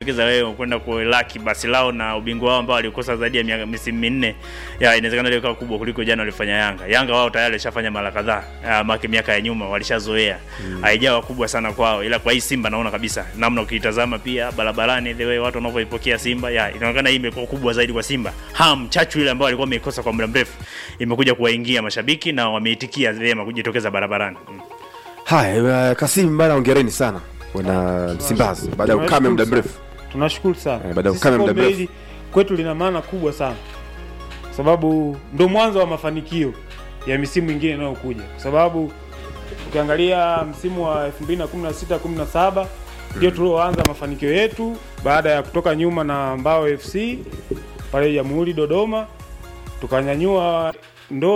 Keza wewe kwenda kulaki basi lao na ubingwa wao ambao walikosa zaidi ya miaka misimu minne, ya inawezekana ile ikawa kubwa kuliko jana walifanya Yanga. Yanga wao tayari walishafanya mara kadhaa, ya, maki miaka ya nyuma walishazoea, haijawa kubwa sana kwao, ila kwa hii Simba naona kabisa namna ukiitazama pia barabarani, the way watu wanavyoipokea Simba, ya inaonekana hii imekuwa kubwa zaidi kwa Simba. Ham chachu ile ambayo walikuwa wameikosa kwa muda mrefu imekuja kuwaingia mashabiki na wameitikia vyema kujitokeza barabarani. Mm. Haya, uh, Kasim bana, ongereni sana wana Msimbazi baada ya ukame muda mrefu. Tunashukuru sana. Eh, baada ya Sisi ukame muda kombe mrefu. hili kwetu lina maana kubwa sana, kwa sababu ndo mwanzo wa mafanikio ya misimu mingine inayokuja, kwa sababu ukiangalia msimu wa 2016 17 ndio tulioanza mafanikio yetu baada ya kutoka nyuma na Mbao FC pale Jamhuri Dodoma, tukanyanyua ndoo